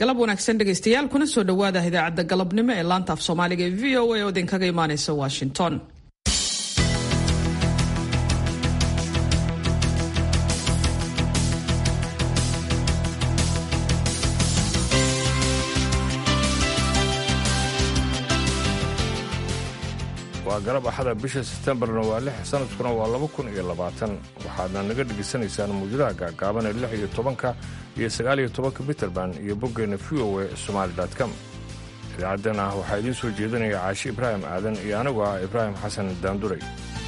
galab wanaagsan dhegaystayaal kuna soo dhowaada idaacadda galabnimo ee laanta af soomaaliga ee v o a oo idinkaga imaaneysa washington waa galab axada bisha sebtembarna waa lix sanadkuna waa laba kun iyo labaatan waxaadna naga dhegaysanaysaan muujadaha gaagaaban ee lix iyo tobanka iyo sagaal iyo tobanka mitrband iyo boggeenna v o e somaali com idaacaddana waxaa idiin soo jeedinaya caashi ibraahim aadan iyo anigu ah ibraahim xasan daanduray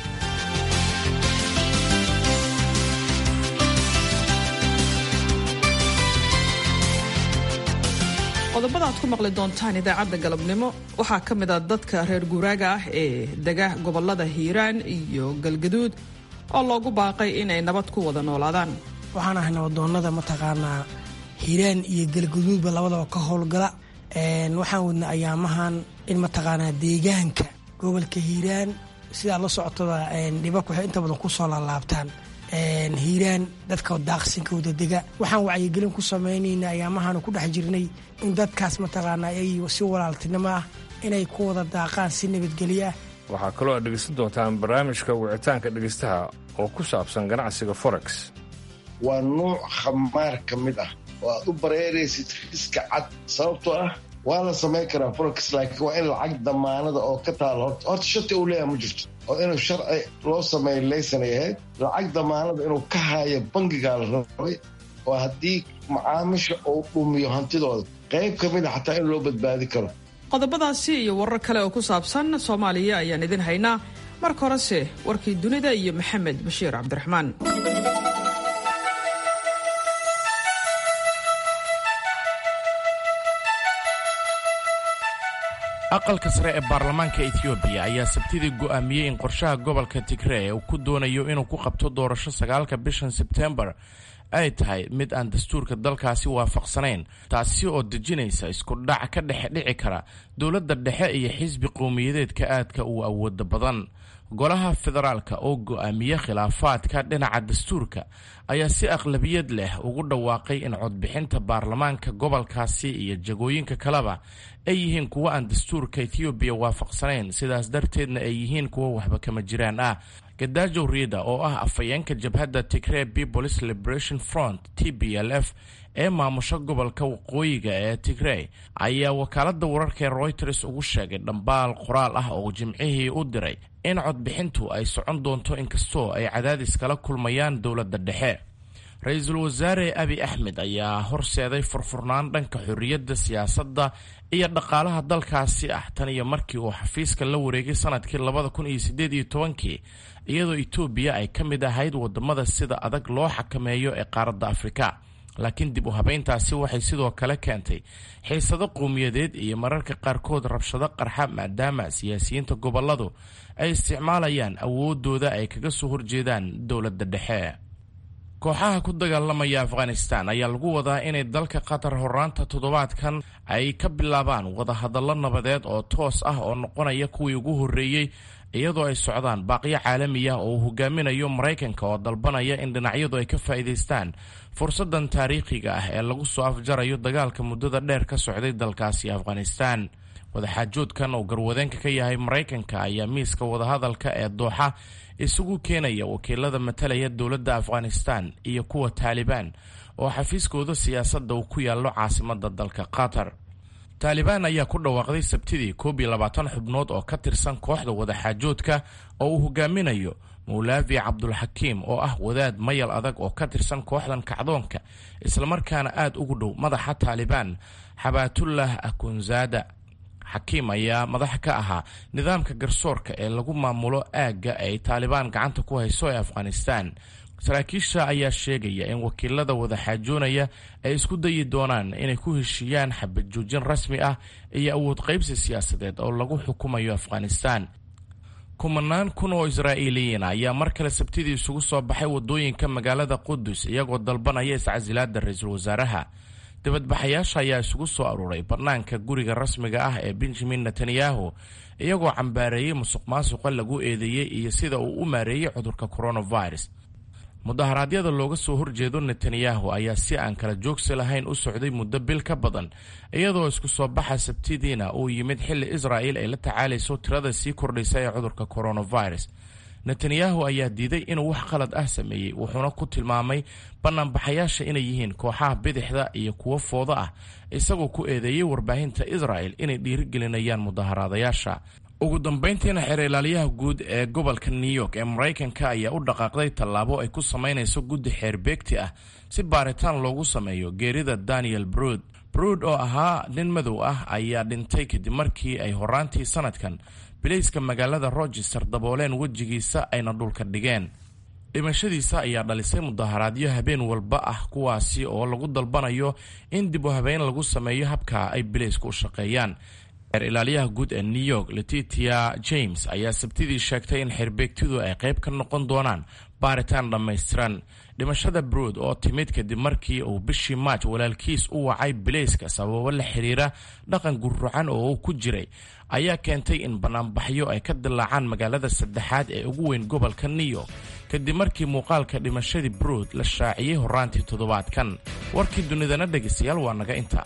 qodobada aad ku maqli doontaan idaacadda galabnimo waxaa ka mid a dadka reer guuraaga ah ee dega gobolada hiiraan iyo galgaduud oo loogu baaqay inay nabad ku wada noolaadaan waxaan ahay nabadoonnada mataqaanaa hiiraan iyo galgaduudba labadaba ka howlgala waxaan wadna ayaamahan in mataqaanaa deegaanka gobolka hiiraan sidaa la socotada dhibabka waxay inta badan kusoo laalaabtaan hiiraan dadka daaqsinka wadadega waxaan wacyigelin ku samaynayna ayaamahaanu ku dhex jirnay in dadkaas mataqaanaa ay si walaaltinimo ah inay ku wada daaqaan si nabadgelyo ah waxaa kaloo aad dhegaysan doontaan barnaamijka wicitaanka dhegaystaha oo ku saabsan ganacsiga forex waa nuuc khamaar ka mid ah oo aad u bareeraysid riska cad sababtoo ah waa la samayn karaa forex laakiin waa in lacag damaanada oo ka taalo horta horta shati uu leeyahay ma jirto oo inuu sharci loo sameeyo laysanay ahayd lacag damaanada inuu ka haayo bangigaa la rabay oo haddii macaamisha uu dhumiyo hantidooda qayb ka mid a xataa in loo badbaadi karo qodobadaasi iyo warar kale oo ku saabsan soomaaliya ayaan idin haynaa marka horese warkii dunida iyo maxamed bashiir cabdiraxmaan aqalka sare ee baarlamaanka etoobiya ayaa sabtidii go'aamiyey in qorshaha gobolka tigree uu ku doonayo inuu ku qabto doorasho sagaalka bishan sebtembar ay tahay mid aan dastuurka dalkaasi waafaqsanayn taasi oo dejinaysa isku dhac ka dhexe dhici kara dowladda dhexe iyo xisbi qowmiyadeedka aadka uu awooda badan golaha federaalka oo go'aamiye khilaafaadka dhinaca dastuurka ayaa si aqlabiyad leh ugu dhawaaqay in codbixinta baarlamaanka gobolkaasi iyo jagooyinka kaleba ay yihiin kuwo aan dastuurka ethoobiya waafaqsanayn sidaas darteedna ay yihiin kuwo waxba kama jiraan ah gadaajow riida oo ah afhayeenka jabhadda tigree peoples liberation front t b l f ee maamusho gobolka waqooyiga ee tigrey ayaa wakaaladda wararka ee royters ugu sheegay dhambaal qoraal ah oo jimcihii u diray in codbixintu ay socon doonto inkastoo ay cadaadis kala kulmayaan dowladda dhexe ra-iisul wasaare abi axmed ayaa horseeday furfurnaan dhanka xorriyadda siyaasadda iyo dhaqaalaha dalkaasi ah tan iyo markii uu xafiiska la wareegay sanadkii labada kun iyo siddeed iyo tobankii iyadoo etoobiya ay ka mid ahayd wadamada sida adag loo xakameeyo ee qaaradda afrika laakiin dib u habeyntaasi waxay sidoo kale keentay xiisado qowmiyadeed iyo mararka qaarkood rabshado qarxa maadaama siyaasiyiinta goboladu ay isticmaalayaan awoodooda ay kaga soo horjeedaan dowladda dhexe kooxaha ku dagaalamaya afghanistan ayaa lagu wadaa inay dalka qatar horaanta toddobaadkan ay ka bilaabaan wadahadallo nabadeed oo toos ah oo noqonaya kuwii ugu horreeyey iyadoo ay socdaan baaqyo caalami ah oo uu hogaaminayo maraykanka oo dalbanaya in dhinacyadu ay ka faa'iidaystaan fursaddan taariikhiga ah ee lagu soo afjarayo dagaalka muddada dheer ka socday dalkaasi afghanistan wadaxaajoodkan oo garwadeenka ka yahay maraykanka ayaa miiska wadahadalka ee dooxa isugu keenaya wakiilada matalaya dowladda afghanistan iyo kuwa taalibaan oo xafiiskooda siyaasadda uu ku yaallo caasimadda dalka qatar taalibaan ayaa ku dhawaaqday sabtidii koob iyo labaatan xubnood oo ka tirsan kooxda wadaxaajoodka oo uu hogaaminayo mawlaavi cabdulxakiim oo ah wadaad mayal adag oo ka tirsan kooxdan kacdoonka islamarkaana aad ugu dhow madaxa taalibaan xabaatullah akunzaada xakiim ayaa madax ka ahaa nidaamka garsoorka ee lagu maamulo aagga ay taalibaan gacanta ku hayso ee afghanistan saraakiisha ayaa sheegaya in wakiilada wadaxaajoonaya ay isku dayi doonaan inay ku heshiiyaan xabad joojin rasmi ah iyo awood qaybsi siyaasadeed oo lagu xukumayo afghanistan kumanaan kun oo israa'iiliyiin ayaa mar kale sabtidii isugu soo baxay wadooyinka magaalada qudus iyagoo dalbanaya iscasilaada ra-iisul wasaaraha dibadbaxayaasha ayaa isugu soo aruuray bannaanka guriga rasmiga ah ee benjamin netanyahu iyagoo cambaareeyey musuq maasuqa lagu eedeeyey iyo sida uu u maareeyey cudurka coronavirus mudaharaadyada looga soo horjeedo netanyahu ayaa si aan kala joogsi lahayn u socday muddo bil ka badan iyadoo isku soo baxa sabtidiina uu yimid xilli israa'il ay la tacaalayso tirada sii kordhaysa ee cudurka coronavirus netanyahu ayaa diiday inuu wax qalad ah sameeyey wuxuuna ku tilmaamay banaanbaxayaasha inay yihiin kooxaha bidixda iyo kuwo fooda ah isagoo ku eedeeyey warbaahinta israa'el inay dhiirigelinayaan mudaharaadayaasha ugu dambayntiina xeer ilaaliyaha guud ee gobolka new york ee maraykanka ayaa u dhaqaaqday tallaabo ay ku samaynayso guddi xeer beegti ah si baaritaan loogu sameeyo geerida daniel brood brood oo ahaa nin madow ah ayaa dhintay kadib markii ay horaantii sanadkan bilayska magaalada rochester dabooleen wejigiisa ayna dhulka dhigeen dhimashadiisa ayaa dhalisay mudaharaadyo habeen walba ah kuwaasi oo lagu dalbanayo in dib u habeyn lagu sameeyo habka ay bilaysku u shaqeeyaan xeer ilaaliyaha guud ee new york letitia james ayaa sabtidii sheegtay in xeerbeegtidu ay qayb ka noqon doonaan baaritaan dhammaystiran dhimashada brood oo timid kadib markii uu bishii maaj walaalkiis u wacay bilayska sababo la xiriira dhaqan gurrucan oo uu ku jiray ayaa keentay in banaanbaxyo ay ka dilaacaan magaalada saddexaad ee ugu weyn gobolka new york kadib markii muuqaalka dhimashadii brood la shaaciyey horaantii toddobaadkan warkii dunidana dhegaystayaal waa naga inta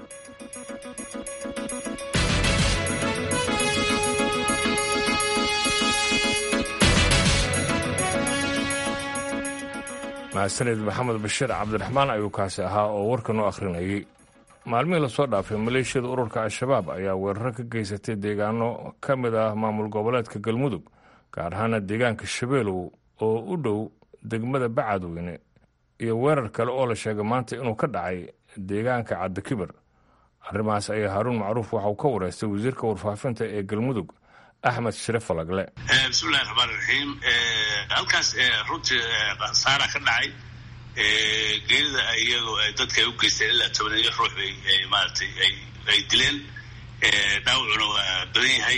mahadsaned maxamed bashiir cabdiraxmaan ayuu kaasi ahaa oo warkan u akhrinayay maalmihii lasoo dhaafay maleeshiyada ururka al-shabaab ayaa weeraro ka geysatay deegaano ka mid ah maamul goboleedka galmudug gaar ahaana deegaanka shabeelow oo u dhow degmada bacadweyne iyo weerar kale oo la sheegay maanta inuu ka dhacay deegaanka cabdikibir arrimahaas ayaa haaruun macruuf waxa uu ka wareystay wasiirka warfaafinta ee galmudug axmed shire falagle bismillahi raxmaan raxiim halkaas runtii khasaara ka dhacay geerida iyagoo dadka ay u geysteen ilaa tobaniyo ruux bay maaratay ay dileen dhaawacuna waa badan yahay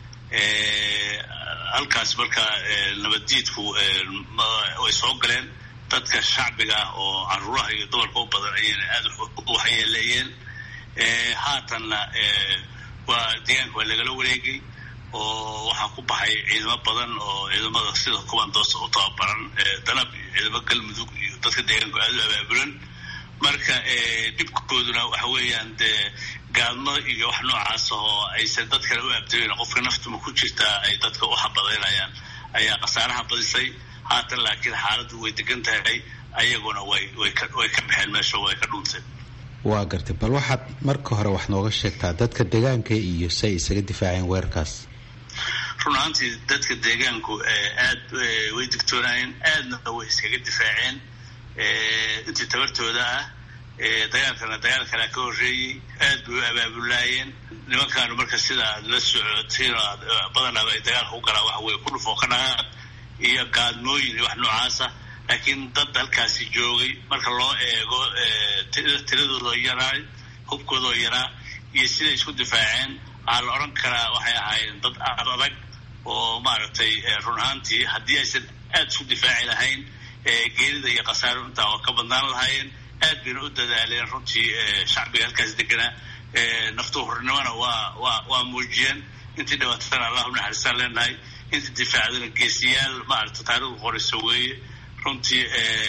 halkaas marka nabaddiidku way soo galeen dadka shacbiga ah oo caruuraha iyo dumarka u badan ayayna aada u waxyeeleeyeen haatanna waa deegaanka waa lagala wareegay oo waxaa ku baxay ciidamo badan oo ciidamada sida kubandoos u tababaran danab iyo ciidamo galmudug iyo dadka deegaanku aada u abaabulan marka dhibkooduna waxa weeyaan dee gaadmo iyo wax noocaas oo aysan dadkana u abdayn qofka naftuma ku jirtaa ay dadka u xabadaynayaan ayaa khasaaraha badisay haatan laakiin xaaladdu way degan tahay ayaguna way way ka way ka baxeen meesha way ka dhunteen waa gartay bal waxaad marka hore wax nooga sheegtaa dadka deegaanka iyo say isaga difaaceen weerarkaas run ahaantii dadka deegaanku aad way digtoonaayeen aadna way iskaga difaaceen intii tabartooda ah dagaalkana dagaal kalea ka horreeyey aad bay u abaabulaayeen nimankaanu marka sida aad la socotiin oo aad badanaaba ay dagaalka u galaan waxa weye ku dhufoo ka dhaqaaq iyo gaadmooyin iyo wax noocaasa laakiin dad halkaasi joogay marka loo eego tiradooda yaraa hubkoodoo yaraa iyo siday isku difaaceen waxaa la odhan karaa waxay ahaayeen dad aad adag oo maaragtay run ahaantii haddii aysan aada isku difaaci lahayn geerida iyo khasaaro intaa oo ka badnaan lahaayeen aad bayna u dadaaleen runtii shacbiga halkaas deganaa naftu hornimona waa waa waa muujiyeen intii dhibaatana allahu naxariistaan leenahay intii difaacdana geesiyaal maaragta taarikhdu qorayso weeye runtii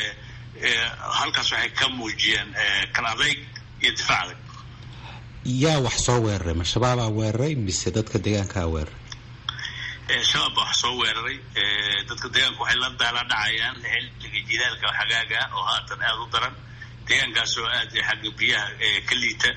halkaas waxay ka muujiyeen kal adayg iyo difaac adag yaa wax soo weeraray ma shabaabaa weeraray mise dadka deegaankaa weeraray shabaab baa wax soo weeraray dadka deegaanku waxay la daala dhacayaan xilliga jilaalka xagaaga oo haatan aada u daran deegaankaas oo aad xagga biyaha ka liita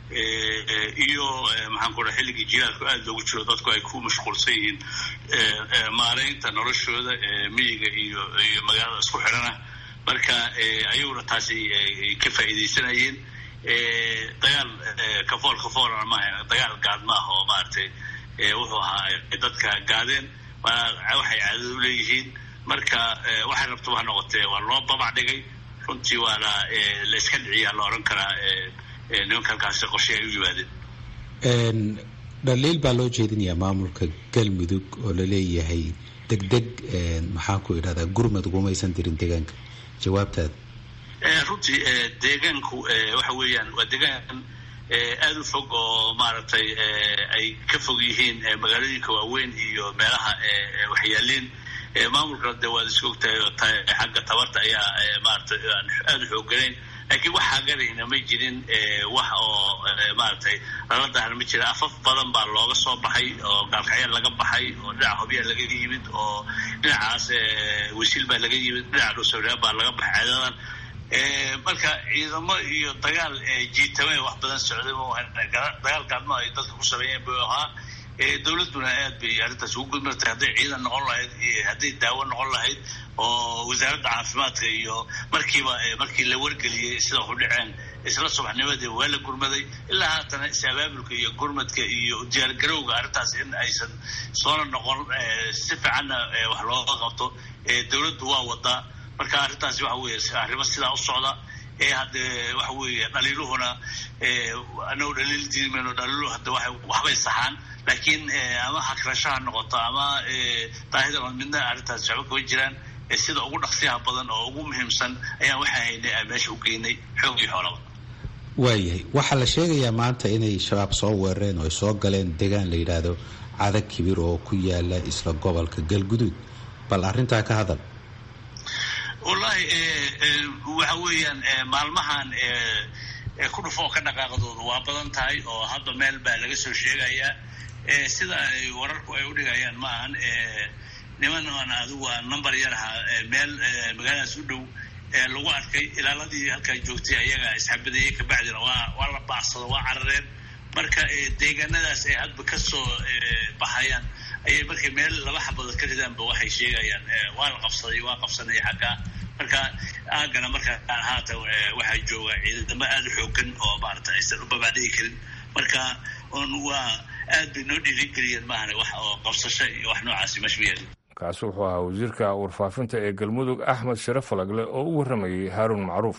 iyo maxaan ku raa xilligii jilaalku aada loogu jiro dadku ay ku mashquulsan yihiin maaraynta noloshooda miyiga iyo iyo magaalada isku xidhana marka ayaguna taasi ka faa'iidaysanayeen dagaal kafool kafoolana maaha dagaal gaad ma ah oo maaragtay wuxuu ahaa dadka gaadeen waxay caadada u leeyihiin marka waxay rabtaba ha noqotee waa loo babac dhigay runtii waana la iska dhiciyaa la odhan karaa nimanka halkaasi qorshe ay u yimaadeen dhaliil baa loo jeedinayaa maamulka galmudug oo laleeyahay deg deg maxaan ku idhahdaa gurmad ugumaysan dirin deegaanka jawaabtaada runtii deegaanku waxa weeyaan waa deegaan aada u fog oo maaragtay ay ka fog yihiin magaalooyinka waaweyn iyo meelaha waxyaaleen maamulkana dee waad iska ogtahay oo xagga tabarta ayaa maaragtay aan aada u xoogganayn laakiin wax hagarayna ma jirin wax oo maaragtay lala dahna ma jira afaf badan baa looga soo baxay oo gaalkacya laga baxay oo dhinaca hobyaa laga yimid oo dhinacaas wasiil baa laga yimid dhinaca dhuusawreer baa laga baxay ceedadan marka ciidamo iyo dagaal jiitame wax badan socday dagaal gaadmo ay dadka ku sameeyeen buu ahaa dowladduna aad bay arrintaas ugu gudmartay hadday ciidan noqon lahayd hadday daawo noqon lahayd oo wasaaradda caafimaadka iyo markiiba markii la wargeliyey sida waxu dhaceen isla subaxnimadii waa la gurmaday ilaa haatana is-abaabulka iyo gurmadka iyo diyaargarowga arrintaas in aysan soona noqon si fiicanna wax looga qabto dowladdu waa wadaa marka arrintaasi waxa weeye arrimo sidaa u socda hadde waxa weeye dhaliiluhuna anagu dhaliil diimayno dhaliiluhu hadde waxbay saxaan laakiin ama hakrashaha noqoto ama daahida midna arrintaas waxba kama jiraan sida ugu dhaqsiyaha badan oo ugu muhiimsan ayaan waxaa haynay aan meesha u geynay xoog iyo xoolaba waayahay waxaa la sheegayaa maanta inay shabaab soo weerareen oo ay soo galeen deegaan la yidhaahdo cadag kibir oo ku yaala isla gobolka galguduud bal arrintaa ka hadal wallaahi waxa weeyaan maalmahan ku dhufo oo ka dhaqaaqdoodu waa badan tahay oo hadda meel baa laga soo sheegayaa sida ay wararku ay u dhigayaan ma ahan niman aan adigu aan number yar ahaa meel magaaladaas u dhow lagu arkay ilaaladii halkaa joogtay ayaga isxabadeeyey kabacdina waa waa la baacsado waa carareen marka deegaanadaas ay hadba ka soo baxayaan ayay markay meel laba xabadood ka ridaanba waxay sheegayaan waa la qabsaday waa qabsanay xaggaa marka aagana marka haatan waxaa jooga ciidamo aada u xoogan oo maarata aysan u babaadhigi karin marka on waa aad bay noo dhiirigeliyeen maahane wax oo qabsasho iyo wax noocaasi mashmiyeen kaasi wuxuu ahaa wasiirka warfaafinta ee galmudug axmed sharaf falagle oo u warramayey haaruun macruuf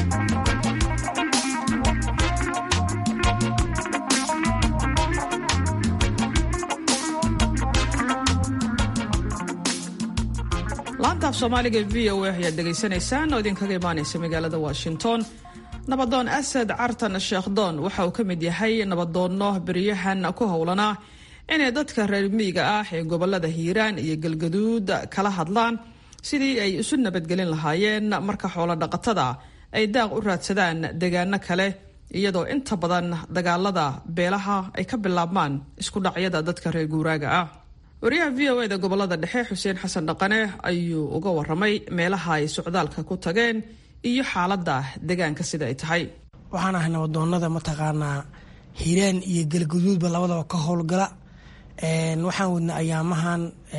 laanta af soomaaliga e v o a ayaad dhegaysanaysaan oo idinkaga imaanaysa magaalada washington nabadoon asad cartan sheekhdoon waxa uu ka mid yahay nabadoonno beriyahan ku howlanaa inay dadka reer miyiga ah ee gobolada hiiraan iyo galgaduud kala hadlaan sidii ay isu nabadgelin lahaayeen marka xoolo dhaqatada ay daaq u raadsadaan deegaano kale iyadoo inta badan dagaalada beelaha ay ka bilaabmaan isku dhacyada dadka reer guuraaga ah wariyaha v o eda gobolada dhexe xuseen xasan dhaqane ayuu uga waramay meelaha ay socdaalka ku tageen iyo xaalada deegaanka sida ay tahay waxaan ahay nabadoonada mataqaanaa hiiraan iyo galgaduudba labadaba ka howlgala waxaan wadna ayaamahan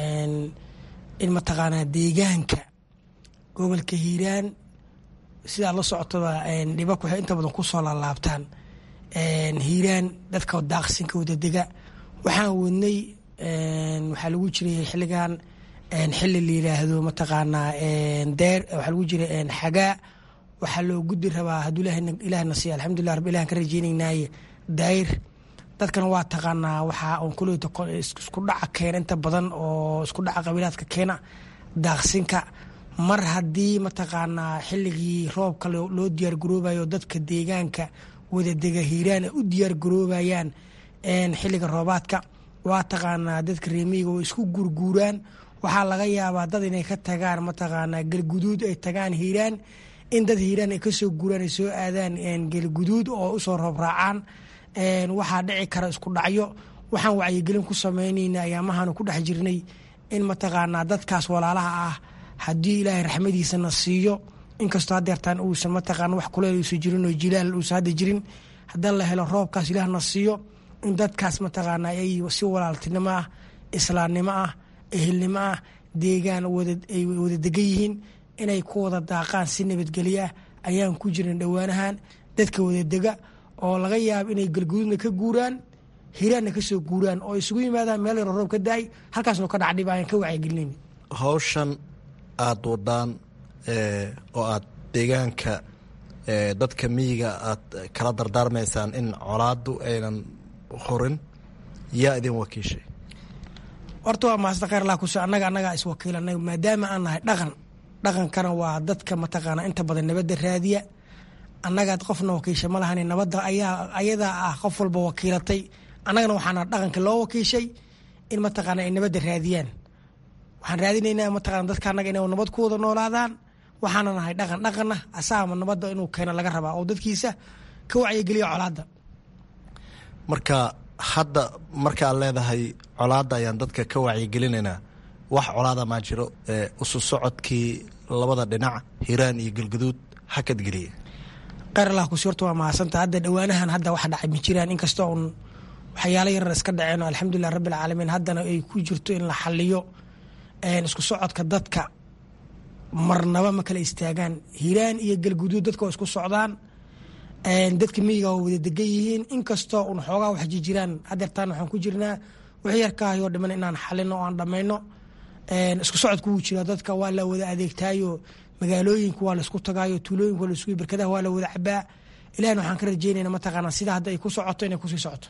in mataqaanaa deegaanka gobolka hiiraan sidaa la socotaba dhibak waxay inta badan kusoo laalaabtaan hiiraan dadka daaqsinka wadadega waxaan wadnay waxaa lagu jiray xilligan xili la yiraahdo mataqaanaa deer waxaa lagu jiray xagaa waxaa loo gudi rabaa hadduu ilaahna siiya alxamdulilah rab ilahan ka rajeynaynaaye daayir dadkana waa taqaanaa waxaa un kuleyta isku dhaca keena inta badan oo isku dhaca qabiilaadka keena daaqsinka mar haddii mataqaanaa xilligii roobka loo diyaar garoobayo dadka deegaanka wadadega hiiraan ay u diyaar garoobayaan xilliga roobaadka waa taqaanaa dadka reemiyiga oo isku guurguuraan waxaa laga yaabaa dad inay ka tagaan mataqaanaa galguduud ay tagaan hiiraan in dad hiiraan ay kasoo guuraan ay soo aadaan galguduud oo usoo roob raacaan waxaa dhici kara isku dhacyo waxaan wacyigelin ku sameynayna ayaamahan ku dhex jirnay in mataqaanaa dadkaas walaalaha ah haddii ilaahay raxmadiisana siiyo inkastoo hadeertaan uusan mataqaana wax kuleel uusan jirin oo jilaal uusan hadda jirin haddii la helo roobkaas ilaahna siiyo in dadkaas mataqaanaa ay si walaaltinimo ah islaamnimo ah ehelnimo ah deegaan ay wada degan yihiin inay ku wada daaqaan si nabadgelyo ah ayaan ku jiran dhowaanahan dadka wadadega oo laga yaabo inay galguduudna ka guuraan hiraanna kasoo guuraan oo isugu yimaadaan meel yaro roob ka da-ay halkaasnoo ka dhacdhib ayaan ka wacyigelinayn hawshan aada wadaan oo aad deegaanka dadka miyiga aad kala dardaarmaysaan in colaadu aynan horin yaa idin wakiishay horta waa maasda kheyr allah kus annaga annagaa iswakiilanay maadaama aan nahay dhaqan dhaqankana waa dadka mataqaana inta badan nabadda raadiya annagaad qofna wakiisha ma lahan nabadda ayaa ayadaa ah qof walba wakiilatay annagana waxaana dhaqanka loo wakiishay in mataqaana ay nabadda raadiyaan waxaan raadinaynaa mataqana dadka annaga inay nabad ku wada noolaadaan waxaana nahay dhaqan dhaqanna asaama nabadda inuu keeno laga rabaa oo dadkiisa ka wacyigeliya colaadda marka hadda markaad leedahay colaadda ayaan dadka ka wacyigelinaynaa wax colaada maa jiro isu socodkii labada dhinac hiiraan iyo galgaduud hakadgeliya kheyr allah kusi horta waa mahadsanta hadda dhowaanahan hadda wax dhacay ma jiraan inkastoo un waxyaalo yarar iska dhaceen oo alxamdulilah rabbi alcaalamiin haddana ay ku jirto in la xaliyo isku socodka dadka marnaba ma kala istaagaan hiiraan iyo galguduud dadka oo isku socdaan dadka miyiga oo wada degan yihiin inkastoo un xoogaa wax jirjiraan hadeertaan waxaan ku jirnaa wix yarkaahayoo dhiman inaan xalino oo aan dhammayno isku socodku wuu jiraa dadka waa la wada adeegtaayo magaalooyinka waa laisku tagaayo tuulooyinka waa laisku barkadaha waa la wada cabaa ilahna waxaan ka rajeynayna mataqaanaa sida hadda ay ku socoto inay kusii socoto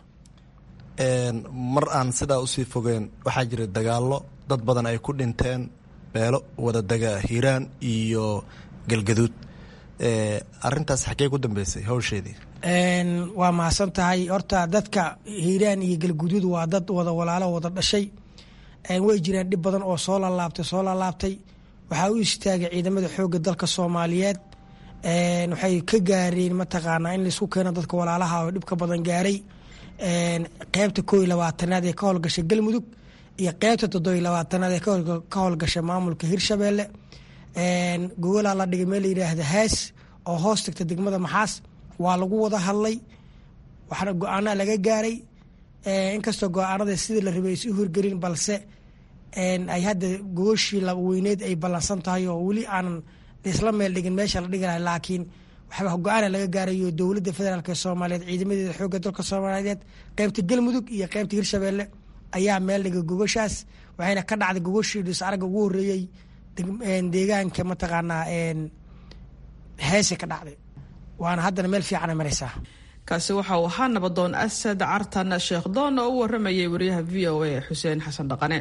mar aan sidaa usii fogeen waxaa jira dagaallo dad badan ay ku dhinteen beelo wada dega hiiraan iyo galgaduud arintaas xagee ku dambeysay hawsheedii waa mahadsan tahay horta dadka hiiraan iyo galguduud waa dad wada walaalo wada dhashay way jiraan dhib badan oo soo laalaabtay soo laalaabtay waxaa u istaagay ciidamada xoogga dalka soomaaliyeed waxay ka gaareen mataqaanaa in laisku keeno dadka walaalaha oo dhibka badan gaaray qeybta koo iyo labaatanaad ee ka howlgashay galmudug iyo qeybta toddobiyo labaatanaad ee ka howlgashay maamulka hirshabeelle gogolaa la dhigay meel la yidhaahda haas oo hoos tagta degmada maxaas waa lagu wada hadlay waxaana go-aanaa laga gaaray inkastoo go-aanada sidii la rabay aysa u hirgelin balse ay hadda gogoshii weyneed ay ballansan tahay oo weli aanan isla meel dhigin meesha la dhigi lahay laakiin waxba go-aana laga gaarayo dowladda federaalk ee soomaaliyeed ciidamadeeda xoogga dalka soomaaliyeed qeybta galmudug iyo qeybta hirshabeelle ayaa meel dhigay gogoshaas waxayna ka dhacday gogoshii dhis aragga ugu horreeyey deegaanka mataqaanaa heese ka dhacday waana haddana meel fiicana maraysaa kaasi waxa uu ahaa nabadoon asad cartan sheekh doon oo u waramayay wariyaha v o a xuseen xasan dhaqane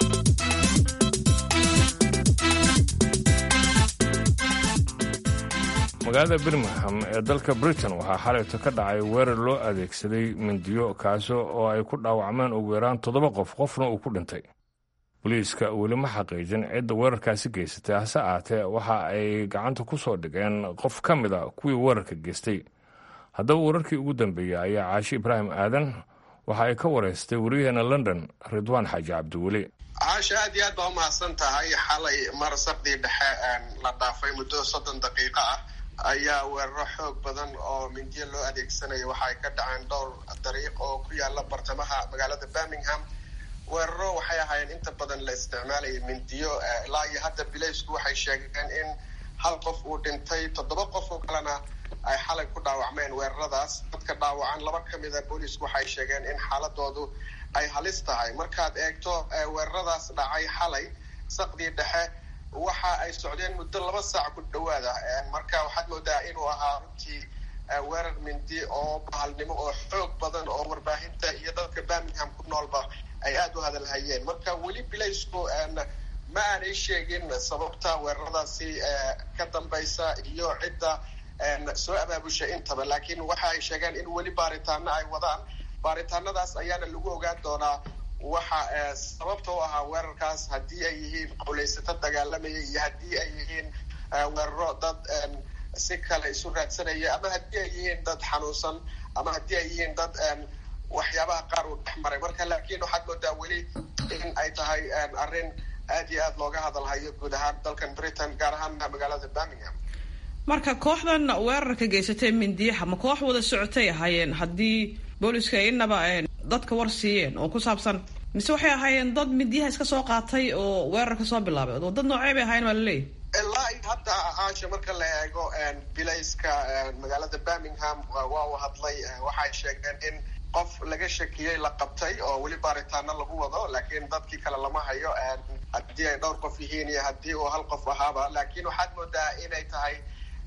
magaalada birmingham ee dalka britain waxaa xalayto ka dhacay weerar loo adeegsaday mindiyo kaasi oo ay ku dhaawacmeen ugu yaraan toddoba qof qofna uu ku dhintay boliiska weli ma xaqiijin cidda weerarkaasi geysatay hase aatee waxa ay gacanta ku soo dhigeen qof ka mid a kuwii weerarka geystay haddaba wararkii ugu dambeeyey ayaa caashi ibraahim aadan waxa ay ka wareystay wariyaheena london ridwaan xaaji cabdiweli caasha aad iyo aad baa umahadsan tahay xalay mar saqdii dhexe la dhaafay muddo soddon daqiiqo ah ayaa weeraro xoog badan oo mindiyo loo adeegsanayo waxa ay ka dhaceen dhowr dariiq oo ku yaala bartamaha magaalada birmingham weeraro waxay ahaayeen inta badan la isticmaalaya mindiyo ilaa iyo hadda bilaysku waxay sheegeen in hal qof uu dhintay toddoba qof oo kalena ay xalay ku dhaawacmeen weeraradaas dadka dhaawacan laba ka mida boolisku waxay sheegeen in xaaladoodu ay halis tahay markaad eegto weeraradaas dhacay xalay saqdii dhexe waxa ay socdeen muddo laba saac ku dhawaada marka waxaad moodaa inuu ahaa runtii weerar mindi oo bahalnimo oo xoog badan oo warbaahinta iyo dadka birmingham ku noolba ay aada u hadalhayeen marka weli bilaysku ma aanay sheegin sababta weeraradaasi ka dambaysa iyo cidda soo abaabusha intaba laakiin waxa ay sheegeen in weli baaritaano ay wadaan baaritaanadaas ayaana lagu ogaan doonaa waxa sababta u ahaa weerarkaas haddii ay yihiin qowlaysato dagaalamaya iyo haddii ay yihiin weeraro dad si kale isu raadsanaya ama haddii ay yihiin dad xanuunsan ama haddii ay yihiin dad waxyaabaha qaar uu dhex maray marka laakiin waxaad moodaa weli in ay tahay arrin aad iyo aad looga hadalhayo guud ahaan dalkan britain gaar ahaan magaalada birmingham marka kooxdan weerarka geysatay mindiyaha ma koox wada socotay ahaayeen haddii booliska ay inaba dadka war siiyeen oo ku saabsan mise waxay ahaayeen dad mindiyaha iska soo qaatay oo weerarka soo bilaabay oo dad noocee bay ahaayeen waa laleeyahy ilaa iyo hadda caasha marka la eego bilayska magaalada birmingham waa uu hadlay waxay sheegeen in qof laga shakiyey la qabtay oo weli baaritaano lagu wado laakiin dadkii kale lama hayo haddii ay dhowr qof yihiin iyo haddii uu hal qof ahaaba laakiin waxaad moodaa inay tahay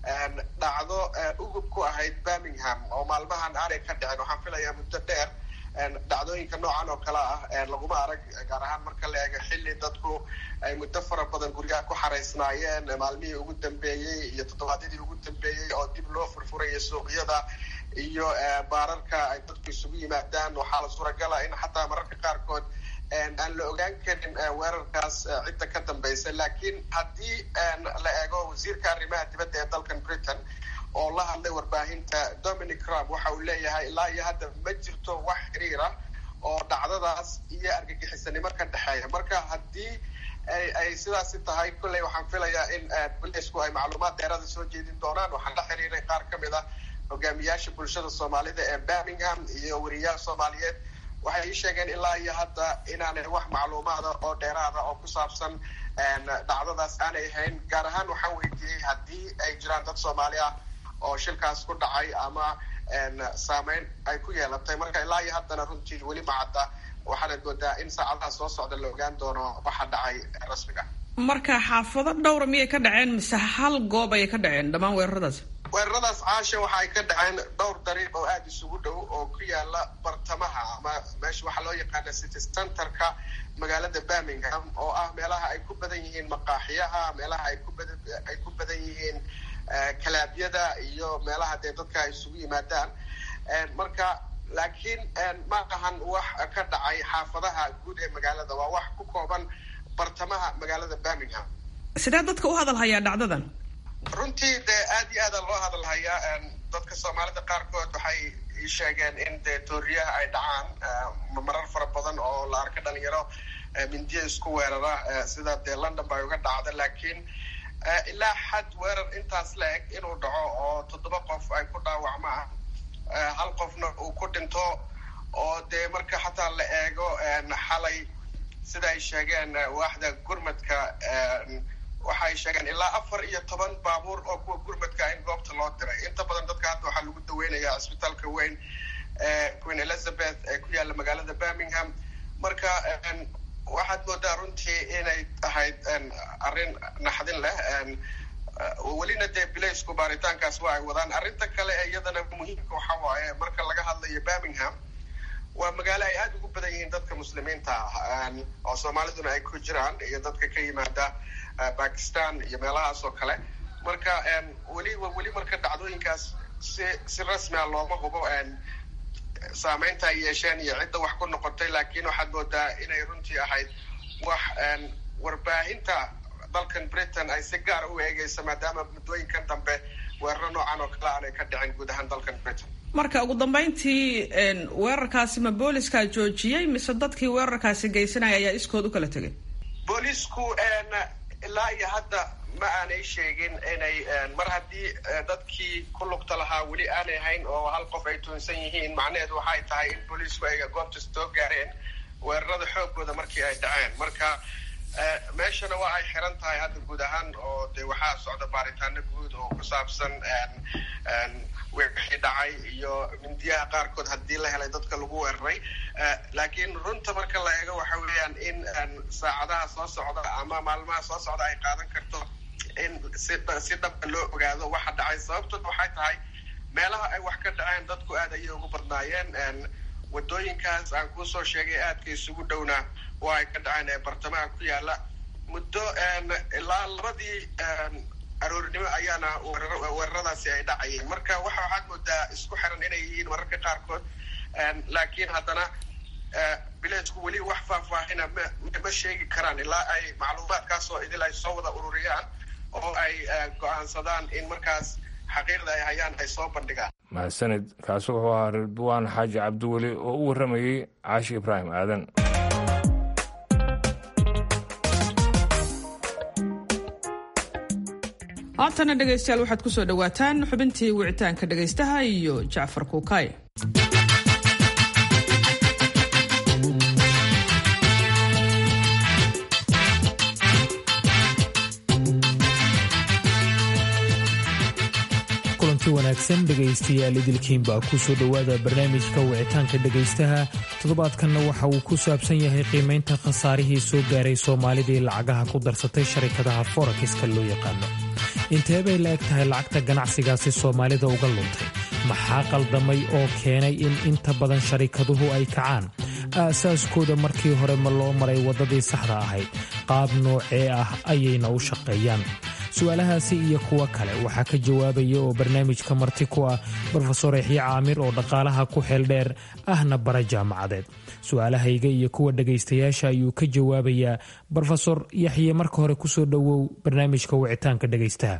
dhacdo ugub ku ahayd birmingham oo maalmahan aanay ka dhicin waxaan filayaa muddo dheer dhacdooyinka noocan oo kale ah laguma arag gaar ahaan marka la eego xilli dadku ay muddo fara badan guryaha ku xaraysnaayeen maalmihii ugu dambeeyey iyo toddobaadyadii ugu dambeeyey oo dib loo furfuraya suuqyada iyo baararka ay dadku isugu yimaadaan waxaa la suuragala in xataa mararka qaarkood aan la ogaan karin weerarkaas cidda ka dambaysa laakiin haddii la eego wasiirka arrimaha dibadda ee dalkan britain oo la hadlay warbaahinta dominic crab waxa uu leeyahay ilaa iyo hadda ma jirto wax xiriira oo dhacdadaas iyo argagixisanimo ka dhexeeya marka haddii ay sidaasi tahay kolley waxaan filayaa in bolisku ay macluumaad dheerada soo jeedin doonaan waxaan la xiriiray qaar ka mid ah hogaamiyaasha bulshada soomaalida ee birmingham iyo wariyaal soomaaliyeed waxay ii sheegeen ilaa iyo hadda inaanay wax macluumaada oo dheeraada oo ku saabsan dhacdadaas aanay ahayn gaar ahaan waxaan weydiiyey haddii ay jiraan dad soomaali ah oo shilkaas ku dhacay ama saameyn ay ku yeelatay marka ilaa iyo haddana runtii weli macadda waxaanad moodaa in saacadaha soo socda la ogaan doono waxa dhacay rasmiga marka xaafado dhowra miyay ka dhaceen mise hal goob ayay ka dhaceen dhammaan weeraradaas weeraradaas caasha waxa ay ka dhaceen dhowr dariiq oo aada isugu dhow oo ku yaala bartamaha ama meesha waxaa loo yaqaana city centerka magaalada birmingham oo ah meelaha ay ku badan yihiin maqaaxiyaha meelaha ay ku badan ay ku badan yihiin kalaabyada iyo meelaha dee dadka ay isugu yimaadaan marka laakiin ma ahan wax ka dhacay xaafadaha guud ee magaalada waa wax ku kooban bartamaha magaalada birmingham sidee dadka u hadalhayaa dhacdadan runtii dee aada iyo aada loo hadalhayaa dadka soomaalida qaarkood waxay ii sheegeen in dee tooriyaha ay dhacaan marar fara badan oo la arka dhalinyaro mindiya isku weerara sida dee london bay uga dhacda laakiin ilaa xad weerar intaas la eg inuu dhaco oo toddoba qof ay ku dhaawacmaan hal qofna uu ku dhinto oo dee marka xataa la eego xalay sida ay sheegeen waaxda gurmadka waxay sheegeen ilaa afar iyo toban baabuur oo kuwa gurmadka in goobta loo diray inta badan dadka hadda waxaa lagu daweynayaa cisbitaalka weyn queen elizabeth ee ku yaalla magaalada birmingham marka waxaad moodaa runtii inay ahayd arrin naxdin leh welina dee bilaysku baaritaankaas waa ay wadaan arrinta kale ee iyadana muhiimka waxa waaye marka laga hadlayo birmingham waa magaalo ay aada ugu badan yihiin dadka muslimiinta ah oo soomaaliduna ay ku jiraan iyo dadka ka yimaada bakistan iyo meelahaas oo kale marka weli weli marka dhacdooyinkaas si si rasmi a looma hubo saameynta ay yeesheen iyo cidda wax ku noqotay laakiin waxaad moodaa inay runtii ahayd wax warbaahinta dalkan britain ay si gaara u eegeysa maadaama muddooyinkan dambe weeraro noocan oo kale aanay ka dhicin guud ahaan dalkan britain marka ugu dambeyntii weerarkaasi ma booliska joojiyey mise dadkii weerarkaasi geysanaya ayaa iskood u kala tegay boolisku ilaa iyo hadda ma aanay sheegin inay mar haddii dadkii ku lugta lahaa weli aanay hayn oo hal qof ay tuunsan yihiin macnaheedu waxay tahay in booliisku ay goobta soo gaareen weerarada xoogooda markii ay dhaceen marka meeshana waa ay xiran tahay hadda guud ahaan oo de waxaa socda baaritaano guud oo ku saabsan wixii dhacay iyo mindiyaha qaarkood haddii la helay dadka lagu weeraray laakiin runta marka la eego waxa weeyaan in saacadaha soo socda ama maalmaha soo socda ay qaadan karto in si si dhaba loo ogaado waxa dhacay sababtood waxay tahay meelaha ay wax ka dhaceen dadku aad ayay ugu badnaayeen wadooyinkaas aan kuusoo sheegay aadka isugu dhowna waa ay ka dhaceen ee bartamaha ku yaala muddo ilaa labadii aroorinimo ayaana weeraradaasi ay dhacayeen marka waxa waxaad moodaa isku xiran inay yihiin mararka qaarkood laakiin haddana bileysku weli wax faahfaahina ma sheegi karaan ilaa ay macluumaadkaasoo idil ay soo wada ururiyaan oo ay go-aansadaan in markaas xaqiiqda ay hayaan ay soo bandhigaan mahadsanid kaasi wuxuu ahaa ridwaan xaaji cabdiweli oo u warramayey caashi ibraahim aadan haatana dhegaystayaal waxaad ku soo dhowaataan xubintii wicitaanka dhegaystaha iyo jacfar kuukay kulanti wanaagsan dhegaystayaal idilkiinbaa ku soo dhowaada barnaamijka wicitaanka dhegaystaha toddobaadkanna waxa uu ku saabsan yahay qiimaynta khasaarihii soo gaaray soomaalidii lacagaha ku darsatay sharikadaha forakiska loo yaqaano intee bay la eg tahay lacagta ganacsigaasi soomaalida uga luntay maxaa qaldamay oo keenay in inta badan sharikaduhu ay kacaan aasaaskooda markii hore ma loo maray waddadii saxda ahayd qaab noocee ah ayayna u shaqeeyaan su-aalahaasi iyo kuwo kale waxaa ka jawaabaya oo barnaamijka marti ku ah brofesor yaxye caamir oo dhaqaalaha ku xeel dheer ahna bara jaamacadeed su-aalahayga iyo kuwa dhegaystayaasha ayuu ka jawaabayaa brofesor yaxye marka hore kusoo dhowow barnaamijka wicitaanka dhegaystaha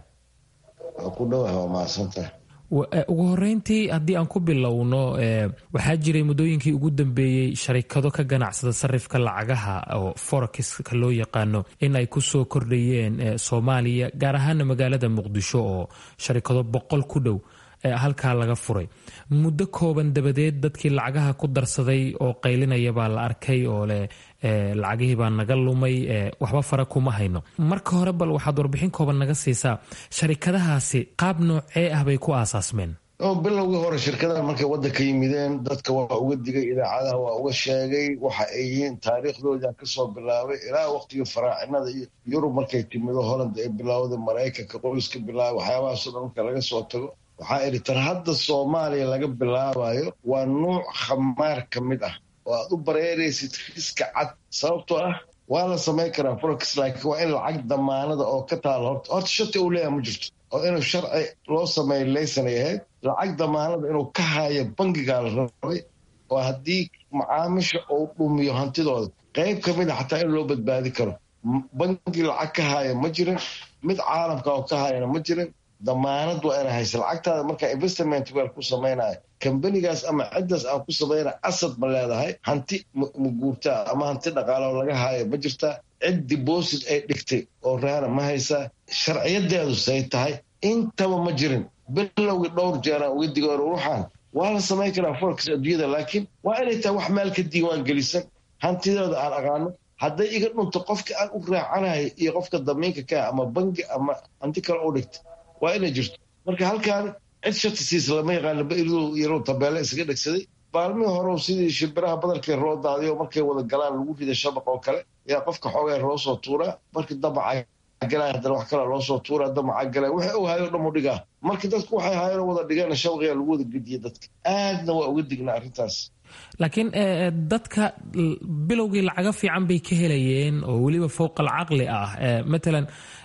ugu horeyntii haddii aan ku bilowno waxaa jiray muddooyinkii ugu dambeeyey sharikado ka ganacsada sarifka lacagaha oo forexiska loo yaqaano in ay kusoo kordhayeen soomaaliya gaar ahaana magaalada muqdisho oo sharikado boqol ku dhow halkaa laga furay muddo kooban dabadeed dadkii lacagaha ku darsaday oo qaylinaya baa la arkay oo leh lacagihii baa naga lumay waxba fara kuma hayno marka hore bal waxaad warbixin kooban naga siisaa sharikadahaasi qaab noocee ah bay ku aasaasmeen bilowgii hore shirkadaha markay waddanka yimideen dadka waa uga digay idaacadaha waa uga sheegay waxa ay yihiin taariikhdooda kasoo bilaabay ilaa waqtigii faraacinada iyo yurub markay timido holland ay bilaawday maraykanka qoyska bilaabay waxyaabahaasoo dhan marka laga soo tago waxaa idhi tar hadda soomaaliya laga bilaabayo waa nuuc khamaar ka mid ah oo aad u bareeraysid riska cad sababtoo ah waa la samayn karaa forex laakiin waa in lacag damaanada oo ka taalo horta horta shati uu leeyahay ma jirto oo inuu sharci loo sameeyo laysanay ahayd lacag damaanada inuu ka haayo bangigaa la rabay oo haddii macaamisha uu dhumiyo hantidooda qayb ka mid a xataa in loo badbaadi karo bangi lacag ka haaya ma jirin mid caalamka oo ka haayana ma jirin damaanad waa ina haysa lacagtaada markaa investment wel ku samaynayo kambanigaas ama ciddaas aan ku samaynaya asad ma leedahay hanti ma guurtaa ama hanti dhaqaalo laga haayo ma jirtaa cid deposit ay dhigtay oo raana ma haysaa sharciyadeedu say tahay intaba ma jirin bilowgii dhowr jeeraan uga digoor ruuxaan waa la samayn karaa forex adduunyada laakiin waa inay tahay wax meel ka diiwaan gelisan hantidooda aan aqaano hadday iga dhunto qofka aan u raacanayo iyo qofka damiinka kaa ama bangi ama hanti kale u dhigta waa inay jirto marka halkaan cid shati siisa lama yaqaano bairdu yaruu tabeele isaga dhegsaday baalmihii hore sidii shimbiraha badalkay roo daadiyo markay wada galaan lagu rida shabaq oo kale ayaa qofka xoogee loo soo tuuraa markii damaca galay haddana wax kale loo soo tuuraa damaca galay waxay og hayo dhan u dhigaa markii dadku waxay haayeen wada dhigeen shabaqiya lagu wada gediye dadka aadna waa uga dignaa arrintaas laakiin dadka bilowgii lacago fiican bay ka helayeen oo weliba fowqa alcaqli ah matalan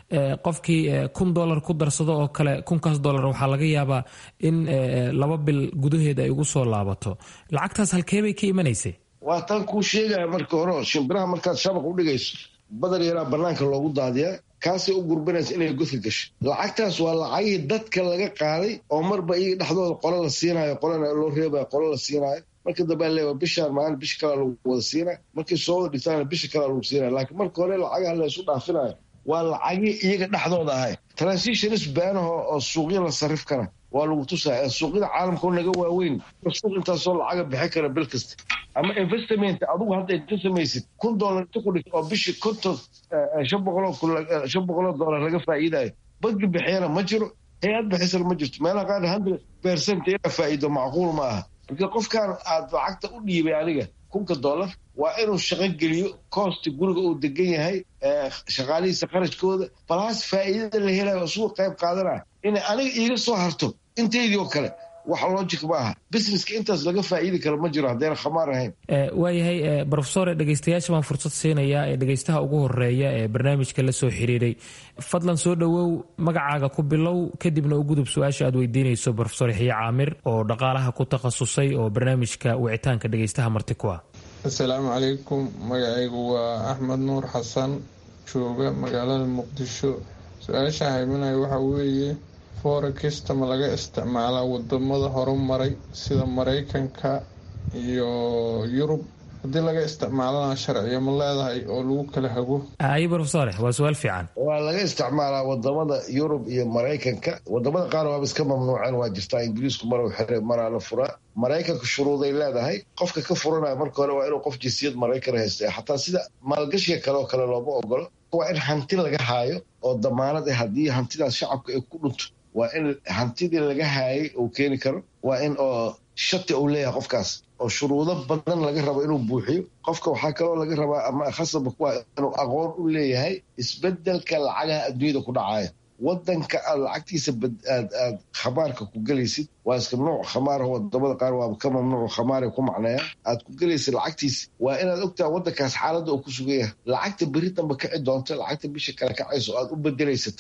qofkii kun dolar ku darsado oo kale kunkaas dolar waxaa laga yaabaa in laba bil gudaheed ay ugu soo laabato lacagtaas halkee bay ka imanaysay waa tan kuu sheegaya marka hore shimbiraha markaad shabaq u dhigayso badar yaraa banaanka loogu daadiyaa kaasay u gurbanaysa inay godka gasho lacagtaas waa lacagihii dadka laga qaaday oo marba iyaga dhexdooda qolo la siinayo qolana loo reebayo qolo la siinayo marka dambe leewa bishaan maalin bisha kalaa lagu wada siinay markay soo wada dhigtaan bisha kalaa lagu siinaya laakiin marka hore lacagaha la isu dhaafinayo waa lacagii iyaga dhexdooda ahay transitionis baanaho oo suuqya la sarif kara waa lagu tusaya suuqyada caalamka oo naga waaweyn suuq intaasoo lacaga bixi kara bil kasta ama investment adigu hadda inta samaysid kun dollar inta ku dhigto oo bishii konton shan boqoloo shan boqoloo dollar laga faa'iidayo banki bixiyana ma jiro hay-ad bixisana ma jirto meelaha qaar hundred percent inaa faa'iido macquul ma aha marka qofkan aad lacagta u dhiibay aniga kunka dollar waa inuu shaqo geliyo koosta guriga uu degan yahay shaqaalihiisa qarashkooda balaas faa'iidada la helayo isugu qayb qaadanaya inay aniga iiga soo harto inteydii oo kale wax logic ma aha businesska intaas laga faa'iidi karo ma jiro haddayna khamaar ahayn waayahay brofesore dhegeystayaasha baan fursad siinayaa ee dhegeystaha ugu horeeya ee barnaamijka la soo xiriiray fadlan soo dhowow magacaaga ku bilow kadibna u gudub su-aasha aad weydiinayso brofesor yaxye caamir oo dhaqaalaha ku takhasusay oo barnaamijka wicitaanka dhegeystaha marti ku ah assalaamu calaykum magacaygu waa axmed nuur xasan jooga magaalada muqdisho su-aasha hayminaya waxaa weeye forekista ma laga isticmaalaa wadamada horumaray sida maraykanka iyo yurub haddii laga isticmaalana sharciyo ma leedahay oo lagu kala hago ay brofesore waa su-aal fiican waa laga isticmaalaa wadamada yurub iyo maraykanka wadamada qaar waaba iska mamnuuceen waa jirtaa ingiriisku mar xire maraa la furaa maraykanka shuruuday leedahay qofka ka furanaya marka hore waa inuu qof jinsiyad maraykan haysta xataa sida maalgashiga kale oo kale looma ogolo waa in hanti laga haayo oo damaanad ah haddii hantidaas shacabka ay ku dhunto waa in hantidii laga haayay uu keeni karo waa in oo shati uu leeyahay qofkaas oo shuruudo badan laga rabo inuu buuxiyo qofka waxaa kaloo laga rabaa ama khasaba kuwa inuu aqoon u leeyahay isbedelka lacagaha adduunyada ku dhacaya wadanka aad lacagtiisa aad aad khamaarka ku gelaysid waa iska nuuc khamaar wadamada qaar waaba ka mamnuuc khamaara ku macneeya aad ku gelaysid lacagtiisa waa inaad ogtaa wadankaas xaaladda uu ku sugan yahay lacagta beri damba kici doonta lacagta bisha kale kacayso aad u bedelaysatan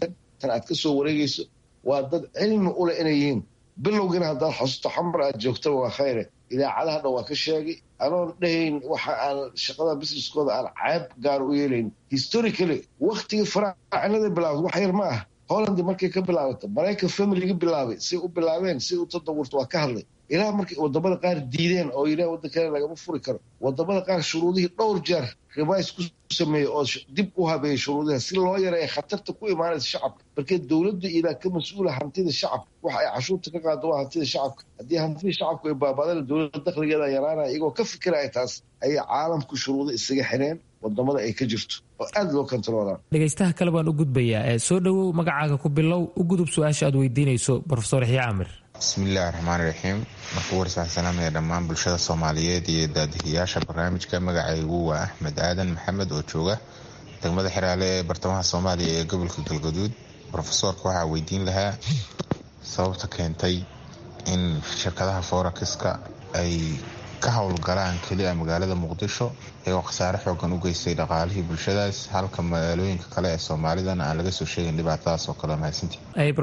tan aad ka soo wareegayso waa dad cilmi uleh inay yihiin bilowgiina haddaad xasuusto xamar aad joogtaba waa khayre idaacadaha dhan waa ka sheegay anoon dhahayn waxa aan shaqada businesskooda aan ceeb gaar u yeelayn historically waktigii faraacinada bilaawda wax yar ma ah hollandi markay ka bilaabato maraykan familiga bilaabay say u bilaabeen say u tadawurta waa ka hadlay ilaa markay wadamada qaar diideen oo yidhah waddankana lagama furi karo wadamada qaar shuruudihii dhowr jeer rivays ku sameeyey oo dib u habeeyey shuruudiha si loo yareeya khatarta ku imaanaysa shacabka markee dowladda ilaa ka mas-uula hantida shacabka waxa ay cashuurta ka qaado waa hantida shacabka haddii hantida shacabku ay baabadana dowladda dakhligeeda yaraanaya iyagoo ka fikiraya taas ayay caalamku shuruudo isaga xireen wadamada ay ka jirto oo aada loo kontaroolaa dhegaystaha kale baan u gudbayaa soo dhowow magacaaga ku bilow u gudub su-aasha aad weydiinayso brofesor yaxya camir bismillahi raxmaani raxiim marka warsa waxaan salaamaya dhammaan bulshada soomaaliyeed iyo daadihiyaasha barnaamijka magacaygu waa axmed aadan maxamed oo jooga degmada xiraale ee bartamaha soomaaliya ee gobolka galgaduud rofesoorka waxaa weydiin lahaa sababta keentay in shirkadaha forakiska ay ka howlgalaan keliya magaalada muqdisho iyagoo khasaare xoogan u geystay dhaqaalihii bulshadaas halka magaalooyinka kale ee soomaalidana aan laga soo sheegin dhibaatadaas oo kale mahadsantii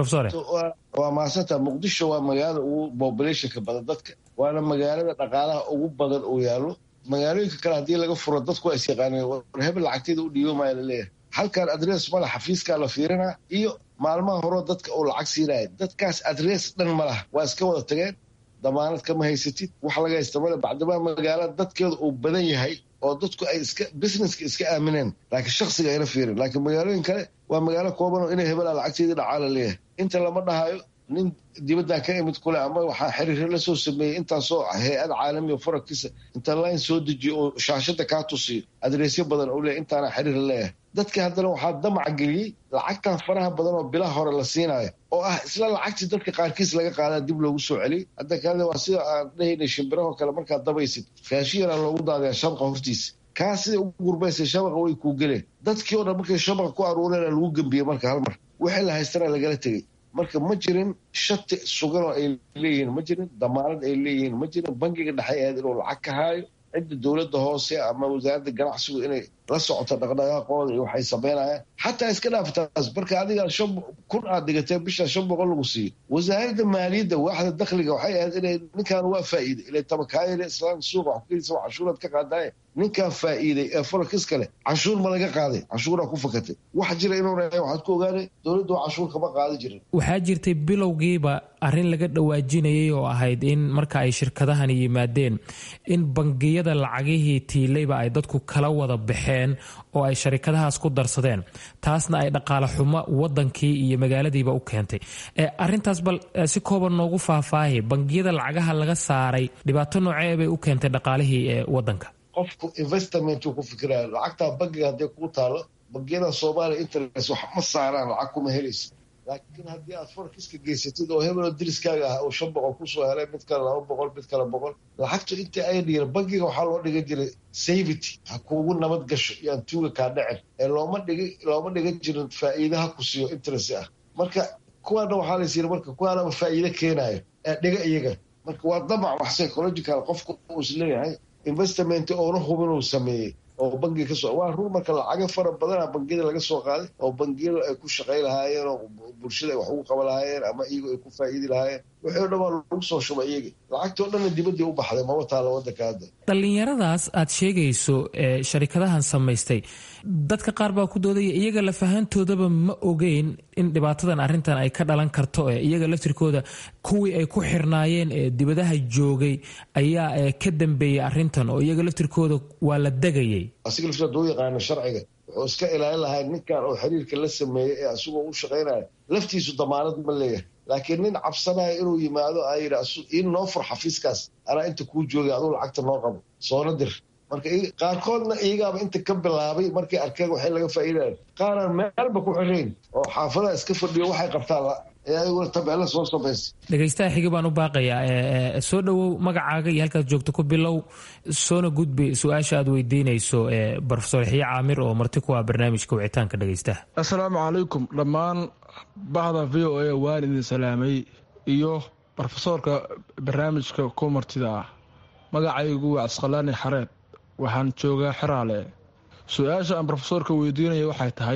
waa mahadsantaa muqdisho waa magaalada ugu populationka badan dadka waana magaalada dhaqaalaha ugu badan uu yaalo magaalooyinka kale haddii laga furo dadku waa is yaqaaneen war hebel lacagteeda u dhiiboomaya laleeyahay halkan adres male xafiiskaa la fiirinaa iyo maalmaha horeo dadka uu lacag siinaya dadkaas adres dhan ma laha waa iska wada tageen damaanad kama haysatid wax laga haysta male bacdimaa magaalada dadkeeda uu badan yahay oo dadku ay iska businesska iska aamineen laakiin shaksiga ayna fiirin laakiin magaalooyin kale waa magaalo kooban oo inay hebelaa lacagteedii dhacaa la leeyahay inta lama dhahayo nin dibaddaa ka imid kule ama waxaa xiriirro la soo sameeyey intaasoo hay-ad caalamiya farakisa inta line soo dejiyo oo shaashada kaa tusiyo adreesyo badan oo leeyahy intaana xiriir leeyahay dadka haddana waxaa damac geliyey lacagtan faraha badan oo bilaha hore la siinayo oo ah isla lacagtii dadka qaarkiis laga qaadaa dib loogu soo celiyey hadda kale waa sida aan dhahaynay shimbirahoo kale markaad dabaysid raashi yaraa loogu daadaya shabaqa hortiisa kaa siday u gurbaysay shabaqa way kuu geleen dadkii o dhan markay shabaqa ku aruureena lagu gembiyey marka hal mar wixii la haystana lagala tegey marka ma jirin shati suganoo ay leeyihiin ma jirin damaanad ay leeyihiin ma jirin bangiga dhexe ahayd inuu lacag ka haayo cidda dowladda hoose ama wasaaradda ganacsigu inay la socoto dhaqdhaqaaqooda iyo waxay samaynayaan xataa iska dhaaftaas marka adiga shan kun aad dhigatay bisha shan boqol lagu siiyo wasaaradda maaliyadda waaxda dakhliga waxay ahayd inay ninkan waa faa'iiday ilay tabakaayada islaan suuqa wax kuysa cashuuraad ka qaadaaye ninkan faa'iiday ee farakiska leh cashuur ma laga qaaday cashuuraa ku fakatay wax jira inuuna waxaad ku ogaanay dowladdu cashuur kama qaadi jirin waxaa jirtay bilowgiiba arrin laga dhawaajinayay oo ahayd in marka ay shirkadahani yimaadeen in bangiyada lacagihii tiilayba ay dadku kala wada baxeen oo ay sharikadahaas ku darsadeen taasna ay dhaqaale xumo wadankii iyo magaaladiiba u keentay arintaas bal si kooban noogu faahfaahi bangiyada lacagaha laga saaray dhibaato noocee bay u keentay dhaqaalihii ee wadanka qofku investmentuu ku fikiraya lacagtaa bangiga hadday kuu taalo bangiyada soomaaliya interest wax ma saaraan lacag kuma helaysa laakiin haddii aad farkiska geysatid oo hebeloo diriskaaga ah uu shan boqol kusoo helay mid kale laba boqol mid kale boqol lacagtu inta ay dhiir bangiga waxaa loo dhigan jiray savity ha kuugu nabad gasho iyoan tuuga kaa dhacin ee looma dhigi looma dhigan jirin faa'iidaha ku siiyo interest ah marka kuwaana waxaa lays yiri marka kuwaanaba faa'iide keenayo ee dhiga iyaga marka waa damac wax psychological qofku uu is leeyahay investment oona hubin uu sameeyey oo bangiga kasoo waa run marka lacaga fara badana bangiyada laga soo qaaday oo bangiyada ay ku shaqay lahaayeen oo bulshada ay wax ugu qaban lahaayeen ama iyagu ay ku faa'iidi lahaayeen wixii o dhan waa lagu soo shubay iyagi lacagtii o dhanna dibaddii u baxday maba taalla waddanka hadda dhallinyaradaas aad sheegayso ee sharikadahan samaystay dadka qaar baa ku doodaya iyaga lafahantoodaba ma ogeyn in dhibaatadan arrintan ay ka dhalan karto ee iyaga laftirkooda kuwii ay ku xirnaayeen ee dibadaha joogay ayaa ka dambeeyey arrintan oo iyaga laftirkooda waa la degayay asiga laftirkooda u yaqaano sharciga wuxuu iska ilaalin lahaa ninkan oo xiriirka la sameeyey ee asagoo u shaqaynaya laftiisu damaanad ma leeyahay laakiin nin cabsanaya inuu yimaado a yidhi ii noo fur xafiiskaas anaa inta kuu joogay aduu lacagta noo qabo soona dir marka qaarkoodna iyagaaba inta ka bilaabay markay arkeen waxay laga faa'iidaya qaaraan meelba ku xirayn oo xaafadaha iska fadhiyo waxay qabtaan ayaguna tabeella soo samaysa dhegaystaha xigi baan u baaqayaa soo dhowow magacaaga iyo halkaad joogto ku bilow soona gudbi su-aasha aad weydiinayso brofesor yaxye caamir oo marti ku ah barnaamijka wicitaanka dhegaystaha assalaamu calaykum dhammaan bahda v o a waan idin salaamay iyo brofesoorka barnaamijka ku martida ah magacaygu waa casqalaani xareed waxaan joogaa xeraale su-aasha aan brofesoorka weydiinaya waxay tahay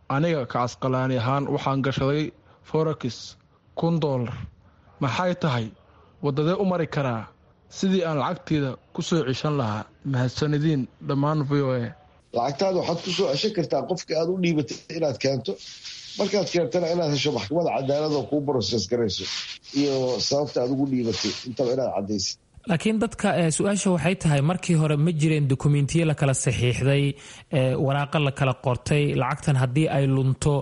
aniga ka casqalaani ahaan waxaan gashaday forex kun doolar maxay tahay waddadee u mari karaa sidii aan lacagteyda ku soo ceshan lahaa mahadsanadiin dhammaan v o a lacagtaada waxaad ku soo ceshan kartaa qofka aad u dhiibatay inaad keento markaad keentana inaad hesho maxkamada cadaalad oo kuu broses garayso iyo sababta aad ugu dhiibatay intaba inaad caddaysid laakiin dadka su-aasha waxay tahay markii hore ma jireen dokumentiyo la kala saxiixday waraaqa la kala qortay lacagtan haddii ay lunto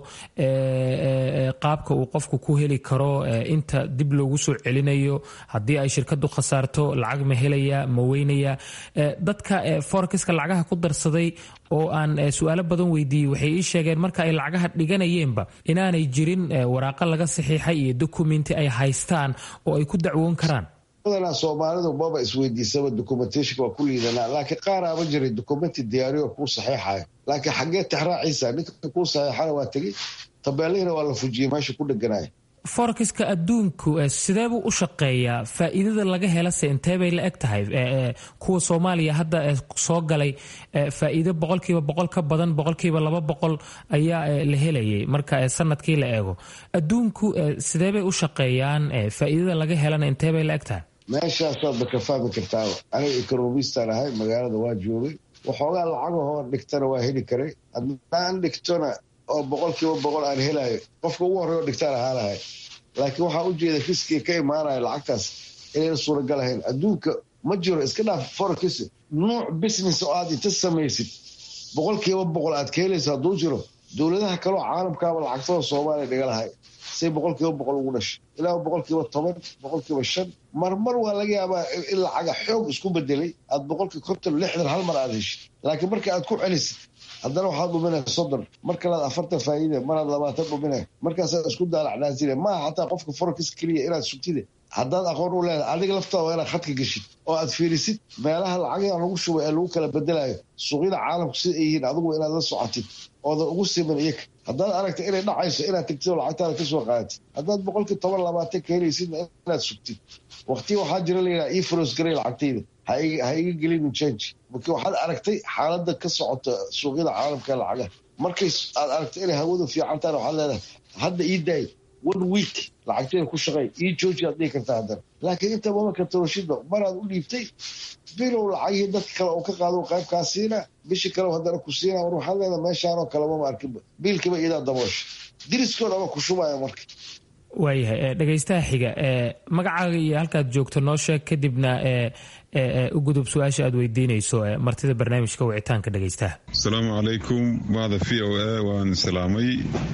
qaabka uu qofku ku heli karo inta dib loogu soo celinayo haddii ay shirkadu khasaarto lacag ma helaya ma weynaya dadka forekiska lacagaha ku darsaday oo aan su-aalo badan weydiiyey waxay ii sheegeen marka ay lacagaha dhiganayeenba inaanay jirin waraaqa laga saxiixay iyo dokumenti ay haystaan oo ay ku dacwoon karaan badanaa soomaalidu maba isweydiisaba documentation waa ku liidanaa laakiin qaaraaba jiray documenti diyaariyo kuu saxiixayo laakiin xaggee tixraaciisa ninka kuu saxiixana waa tegey tabeelihina waa la fujiyey meesha ku dheganaya forekiska adduunku sideebuu u shaqeeyaa faa'iidada laga helase intee bay la eg tahay kuwa soomaaliya hadda soo galay faa'iido boqolkiiba boqol ka badan boqolkiiba laba boqol ayaa la helayay marka sanadkii la eego adduunku sidee bay u shaqeeyaan faa'iidada laga helana intee bay la eg tahay meeshaasaadba ka fahmi kartaaba aniga ekonomistan ahay magaalada waa joogay waxoogaa lacagahoo dhigtana waa heli karay haddaan dhigtona oo boqolkiiba boqol aan helayo qofka ugu horrey oo dhigtaan ahaa lahay laakiin waxaa u jeeda riskiga ka imaanaya lacagtaas inayna suuragal ahayn adduunka ma jiro iska dhaaf forex nuuc business oo aad inta samaysid boqolkiiba boqol aad ka helayso hadduu jiro dowladaha kaleo caalamkaaba lacagtada soomaaliya dhiga lahay say boqolkiiba boqol ugu dhashay ilaa boqolkiiba toban boqolkiiba shan marmar waa laga yaabaa in lacaga xoog isku bedelay aad boqolkii konton lixdan hal mar aad heshid laakiin marka aad ku celisid haddana waxaad dhuminaya soddon mar kalaad afartan faa'iide maraad labaatan dhuminaya markaasaad isku daalacnaasile maaha xataa qofka forex keliya inaad sugtide haddaad aqoon u leedahay adiga laftaada waa inaad khadka geshid oo aad fiirisid meelaha lacagaha lagu shubay ee lagu kala bedelayo suuqyada caalamku sida ay yihiin adiguba inaad la socotid oodan ugu siman iyaga haddaad aragta inay dhacayso inaad tegtid oo lacagtaada ka soo qaadatid haddaad boqolkii toban labaatan ka helaysidna inaad sugtid waqtiya waxaa jira layidhaha ii fros garay lacagtayda ha iga gelinin change marka waxaad aragtay xaaladda ka socota suuqyada caalamka lacagaha markay aad aragtay inay hawadu fiican tahan waxaad leedahay hadda ii daay one week lacagteeda ku shaqey ii jooji aad dhihi kartaa haddana laakiin inta mama kartoroshidba maraad u dhiibtay bilow lacagihii dadka kale oo ka qaado qaybkaa siina bishi kale haddana ku siina war waxaad leedahay meeshaanoo kale mama arkinba biilkiiba iidaa daboosha diriskood ama ku shubaya marka waayahay dhegaystaha xiga magacaaga iyo halkaad joogto noo sheeg kadibna u gudub su-aasha aad weydiinayso martida barnaamijka wicitaanka dhegaystaha asalaamu calaykum mahda v o a waan salaamay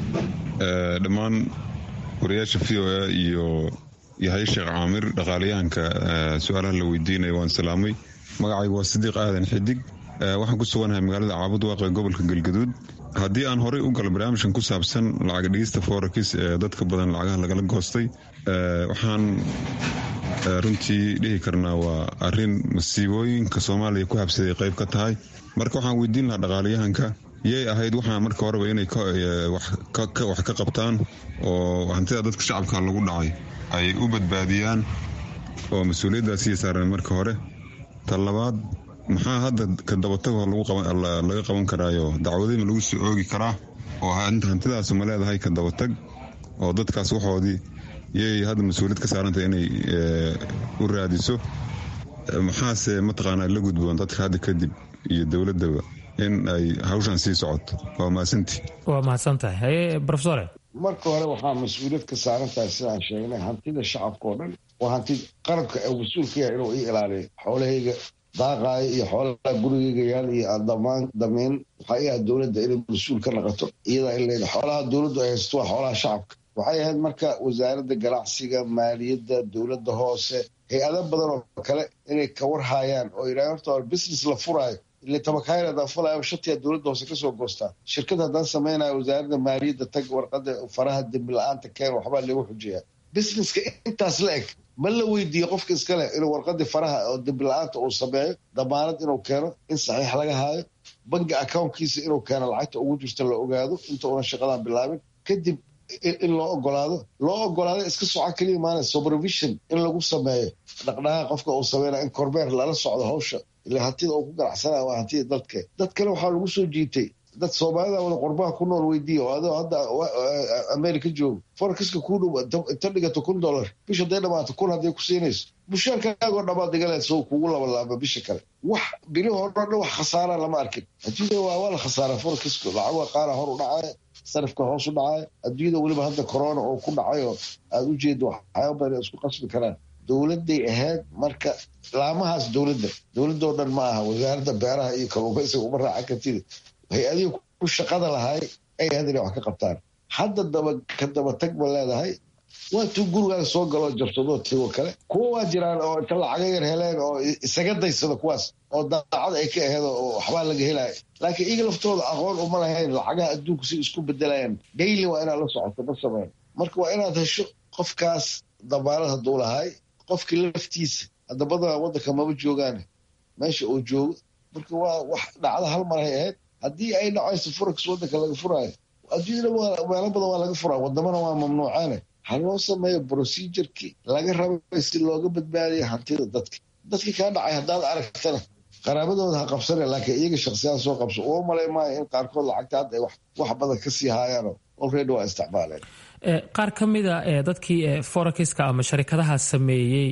dhammaan wariyaasha v o a iyo yahay sheekh caamir dhaqaalayahanka su-aalaha la weydiinaya waan salaamay magacaygu waa sidiiq aadan xidig waxaan ku suganahay magaalada caabud waaqe gobolka galgaduud haddii aan horey u galo barnaamijkan ku saabsan lacag dhigista forex ee dadka badan lacagaha lagala goostay waxaan runtii dhihi karnaa waa arin masiibooyinka soomaaliya ku habsaday qayb ka tahay marka waxaan weydiin lahaa dhaqaalayahanka yay ahayd waxaa marka horeba inay wax ka qabtaan oo hantida dadka shacabka lagu dhacay ay u badbaadiyaan oo mas-uuliyaddaasiya saareen marka hore ta labaad maxaa hadda ka dabatago laga qaban karaayo dacwadima lagu soo oogi karaa oo hantidaas ma leedahay ka dabatag oo dadkaas waxoodii yay hadda mas-uuliyad ka saarantay inay u raadiso maxaase mataqaanaa la gudboon dadka hadda kadib iyo dowladaba in ay hawshan sii socoto waa mahadsantii waa mahadsantahay haye rofesore marka hore waxaa mas-uuliyad ka saaran tahay sidaan sheegnay hantida shacabka oo dhan waa hanti qaranka ee mas-uulka yahay inuu ii ilaaliyo xoolahayga daaqaayo iyo xoolaha gurigayga yaal iyo damaan damiin waxaa ii ahayd dowladda inay mas-uul ka naqato iyadaa in leedahay xoolaha dowladdu ay haysto waa xoolaha shacabka waxay ahayd marka wasaaradda ganacsiga maaliyadda dowladda hoose hay-ado badan oo kale inay ka warhaayaan oo yidhaha horta war business la furaayo ile tabakaayr haddaan fulayo shatiyaa dowladda hoose kasoo goostaa shirkad haddaan samaynayo wasaaradda maaliyadda tag warqada faraha dembi la-aanta keen waxbaa lagu xujeeyaa businesska intaas la eg ma la weydiiye qofka iskale inuu warqadii faraha oo dembi la-aanta uu sameeyo damaanad inuu keeno in saxiix laga haayo bangi accountkiisa inuu keeno lacagta ugu jirta la ogaado inta una shaqadan bilaabin kadib in loo ogolaado loo ogolaado iska soco keliya maana supervision in lagu sameeyo dhaqdhaqaaq qofka uu sameynaya in kormeer lala socdo hawsha ile hantida uu ku ganacsanaya waa hantida dadke dad kale waxaa lagu soo jiitay dad soomaalida wada qurbaha ku nool weydiiya oo adoo hadda america joogo forexiska kuu dhow inta dhigato kun dollar bisha haday dhamaato kun hadday ku siinayso mushaarkaagoo dhamaad digaleed soo kugu labalaaba bisha kale wax bili hore dhan wax khasaara lama arkin adduunyada waa waa la khasaara forexiska lacaga qaara hor u dhacaya sarifka hoos u dhacaya adduunyada weliba hadda corona oo ku dhacay oo aada u jeedo waxyaaba badan isku qasbi karaan dowladday ahayd marka laamahaas dowladda dowladoo dhan ma aha wasaaradda beeraha iyo kalluumaysiga uma raacan kartid hay-adihii ku shaqada lahay ay ahayd inay wax ka qabtaan hadda daba ka daba tag ba leedahay waa tuu gurigaaga soo galoo jabsadoo tigoo kale kuwa waa jiraan oo inta lacaga yar heleen oo isaga daysada kuwaas oo daacad ay ka aheed oo waxbaa laga helaya laakiin iyaga laftooda aqoon uma lahayn lacagaha adduunku si isku bedelayaan daily waa inaad la socoto ma sameyn marka waa inaad hesho qofkaas dabaalad hadduu lahay qofkii laftiisa hadabada waddanka maba joogaan meesha uu joogo marka waa wax dhacda hal mar hay ahayd haddii ay dhacayso forex waddanka laga furaayo adduunyada meelo badan waa laga furaa wadamana waa mamnuucaane ha loo sameeyo procedurkii laga rabay si looga badbaadiyo hantida dadka dadkii kaa dhacay haddaad aragtana qaraabadooda ha qabsane laakiin iyaga shaksiyaan soo qabso uma malay maayo in qaarkood lacagta hadda ay wax badan ka sii haayaano already waa isticmaaleen qaar ka mida dadkii forexiska ama sharikadaha sameeyey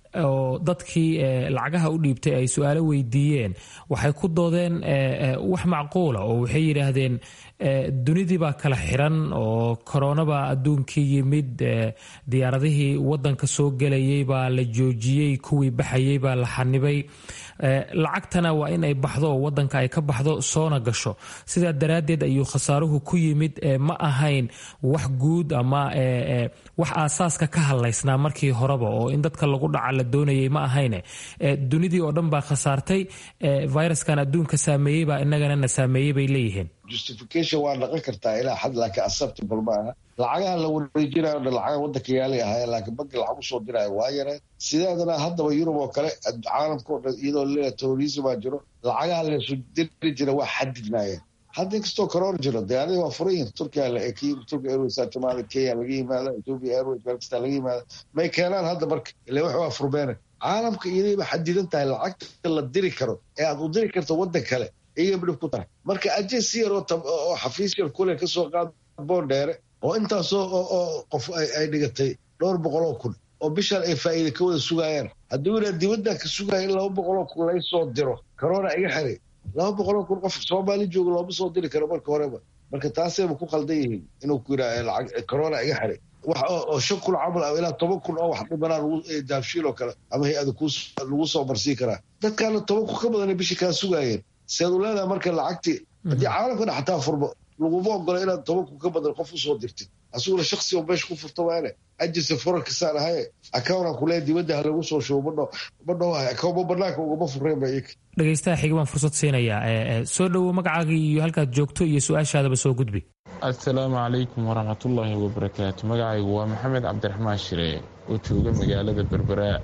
oo dadkii lacagaha u dhiibtay ay su-aalo weydiiyeen waxay ku doodeen wax macquula oo waxay yidhaahdeen dunidii baa kala xiran oo koronabaa adduunkii yimid diyaaradihii wadanka soo gelayay baa la joojiyey kuwii baxayay baa la xanibay lacagtana waa in ay baxdo oo wadanka ay ka baxdo soona gasho sidaa daraaddeed ayuu khasaaruhu ku yimid ma ahayn wax guud ama wax aasaaska ka hadlaysnaa markii horeba oo in dadka lagu dhaca la doonayay ma ahayne dunidii oo dhan baa khasaartay viruskan adduunka saameeyey baa inagana na saameeyey bay leeyihiin justification waa dhaqan kartaa ilaa xad laakiin acceptable ma aha lacagaha la wareejinayo dhan lacaga waddanka yaalay ahaayeen laakiin banki lacag usoo diraayo waa yareen sideedana haddaba yurub oo kale caalamka o dhan iyadoo leeya terrorismaa jiro lacagaha laysu diri jira waa xadidnaayeen hadda inkastoo corona jiro diyaaradii waa furan yihin turkiya turkiya airways timaada kenya laga yimaada ethiopia airways meel kasta laga yimaada may keenaan hadda marka ile wax waa furbeene caalamka iyadayba xadidan tahay lacagta la diri karo ee aad u diri karto waddan kale iyagaba dhib ku tahay marka ajensi yar oo xafiis yar kule kasoo qaad boondheere oo intaasoo oo qof ay dhigatay dhowr boqoloo kun oo bishaan ay faa'iida ka wada sugaayaan hadduu inaa dibaddan ka sugaya in laba boqoloo kun laysoo diro corona iga xiray laba boqoloo kun qof soomaali jooga looma soo diri karo marka horeba marka taasayba ku qaldan yihiin inuu ku yidhaa lacag corona iga xiray wax oo shan kun camal ah ilaa toban kun oo wax dhimanaa daabshiil oo kale ama hay-ada lagu soo marsiin karaa dadkaana toban kun ka badanay bishii kaa sugaayeen seed u leedaha marka lacagtii haddii caalamka dha xataa furmo laguma ogola inaad toban kun ka badan qof usoo dirtid asiguna shaksi oo meesha ku furta waane ajirsa forarkasaan ahaye accountan kulee dibadda ha lagu soo shubo madho madhowahay account ma banaanka ugama fureen ba iyaka dhegaystaha xiga baan fursad siinayaa soo dhowow magacaaga iyo halkaad joogto iyo su-aashaadaba soo gudbi assalaamu calaykum waraxmatullaahi wabarakaatu magacaygu waa maxamed cabdiraxmaan shire oo jooga magaalada berberaa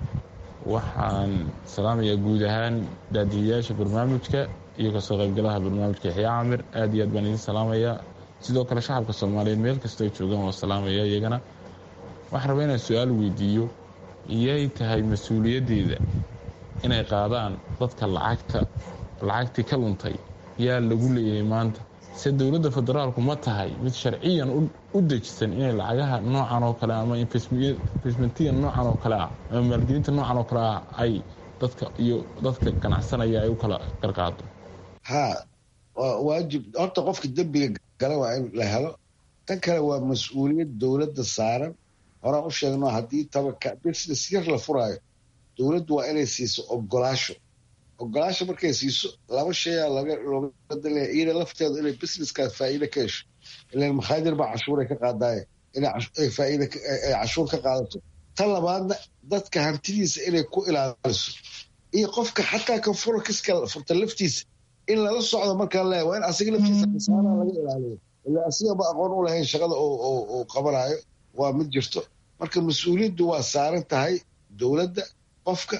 waxaan salaamayaa guud ahaan daadiyayaasha barnaamijka iyo kasoo qaybgalaha barnaamijka yaxyaa camir aad iyo aad baan idiin salaamayaa sidoo kale shacabka soomaaliyeed meel kasta ay joogaan waa salaamaya iyagana waxaan rabaa inaan su-aal weydiiyo iyay tahay mas-uuliyaddeeda inay qaadaan dadka lacagta lacagtii ka luntay yaa lagu leeyahay maanta se dowladda federaalku ma tahay mid sharciyan u dejisan inay lacagaha noocan oo kale ama investmentiga noocan oo kale ah ama maalgelinta noocan oo kale ah ay dadka iyo dadka ganacsanaya ay u kala qarqaado ha waa waajib horta qofka dembiga gala waa in la helo tan kale waa mas-uuliyad dowladda saaran horaan u sheegno haddii tabaka business yar la furaayo dowladdu waa inay siiso ogolaasho ogolaasho markay siiso laba shayaa looga dalaya iyada lafteedu inay businesskaas faa'iide ka hesho ilan makhaadir baa cashuuray ka qaadaaye inay faa'iide ay cashuur ka qaadato tan labaadna dadka hantidiisa inay ku ilaaliso iyo qofka xataa kan furakiska furta laftiisa in lala socdo markaa leeya waa in asiga laftiisa khasaaraha laga ilaaliyo ila asigaba aqoon u lahayn shaqada uu qabanayo waa mid jirto marka mas-uuliyaddu waa saaran tahay dowladda qofka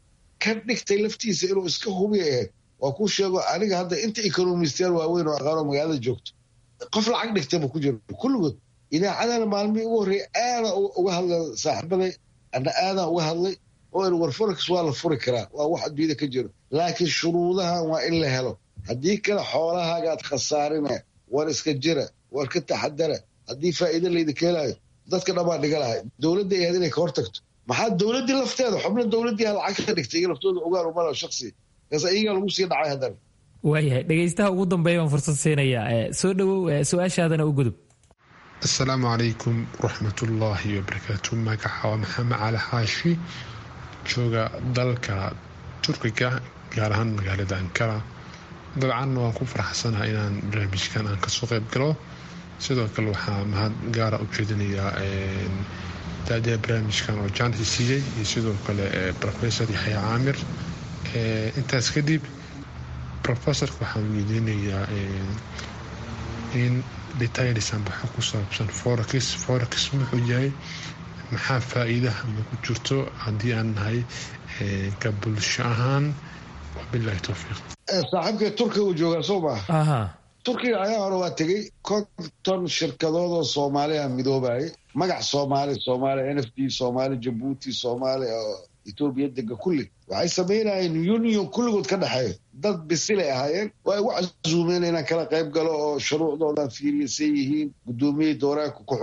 ka dhigtay laftiisa inuu iska hubiya ahayd waa kuu sheego aniga hadda inta economistayaal waaweyn oo aqaanoo magaalada joogto qof lacag dhigtayba ku jiro kulligood idaacadana maalmihii ugu horreeyay aadaan uga hadla saaxiibaday ana aadaan uga hadlay oo in war forex waa la furi karaa waa wax adduunyada ka jiro laakiin shuruudahan waa in la helo haddii kale xoolahaaga aad khasaarine war iska jira war ka taxadara haddii faa'iido laydinka helayo dadka dhammaan dhiga lahay dowladda ay ahayd inay ka hortagto maxaa dowladdii lafteeda xubno dowladdii ha lacag ka dhigtay iyaga laftooda ogaan umala shaksi kaas iyagaa lagu sii dhacay haddana waayahay dhegaystaha ugu dambeeya baan fursad siinayaa soo dhowow su-aashaadana u gudub asalaamu calaykum waraxmatullaahi wabarakaatu magaca waa maxamed cali xaashi jooga dalka turkiga gaar ahaan magaalada ankara dabcanna waan ku faraxsanaha inaan barnaamijkan aan kasoo qayb galo sidoo kale waxaa mahad gaara u jeedinayaa daadiha barnaamijkan oo jaanti siiyey iyo sidoo kale rofesor yaxya caamir intaas kadib rofesorka waxaan weydiinayaa in detailsan waxa ku saabsan forex forex muxuu yahay maxaa faa-iidaha ma ku jirto haddii aan nahay ka bulsho ahaan wabilahi towfiiq saaxiibka turkiga uu joogaa soo maaha turkiga ayaa hore waa tegey konton shirkadood oo soomaaliya midoobayay magac soomaali soomaaliya n f d soomaali jabuuti soomaaliya oo etoobiya dega kulli waxay samaynayeen union kulligood ka dhexeeya dad bisilay ahaayeen waa igu casuumeen inaan kala qayb galo oo shuruucdoodan fiiriyasay yihiin gudoomiyey dooraanka